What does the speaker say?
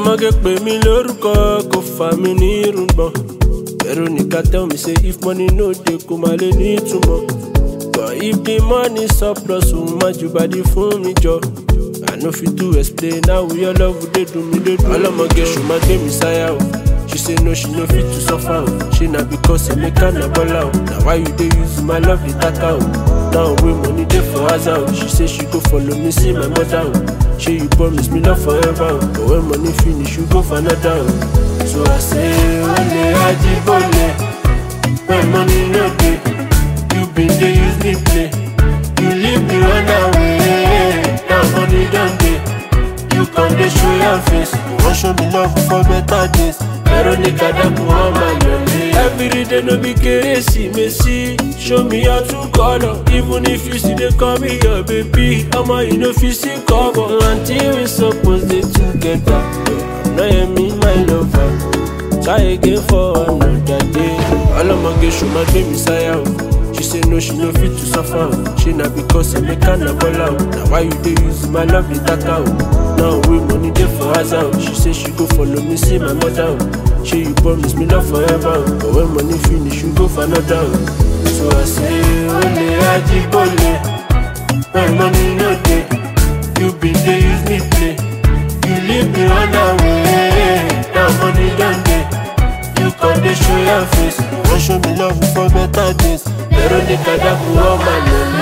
ọmọge pè mí lórúkọ kò fà mí ní irùngbọ̀n veronica tell me say if money no dey kò má lè ní ìtumọ̀ but if the money surplus òun má ju bàdí fún mi jọ i no fit to explain how your love dey dùn mí dey dùn ọlọmọge ṣò má gbé mi sáyà o she say no she no fit to suffer o ṣe na because emeka na bola o na why you dey use my love dey taka o now wey money dey for house o she say she go follow me see my mother o ṣe you promise me love forever o but when money finish you go for another o so i say ole ajibole when money no dey you bin dey use me play you leave me run away now money don dey you come dey show your face you wan show me love for better days veronica dabu on my yole. everyday no be keresimesi show me your true colour even if you still dey call me your baby omo you no fit see cover. until we suppose dey together no hear me my lover try again for another day. ọlọmọge ṣùgbọ́n gbé mi sáyà o. She say no, she no fit to suffer. o. She na because Emeka na bola o. Na why you dey use my love dey taka o? Now wey money dey for house o. She say she go follow me see my mother o. Shey you promise me love forever o. But when money finish, you go for another o. So I say ole ajibole. When money no dey, you bin dey use me play. You leave me run away. Now money don dey. You come dey show your face. You wan show me love for better days. Veronica Dabu, all my love.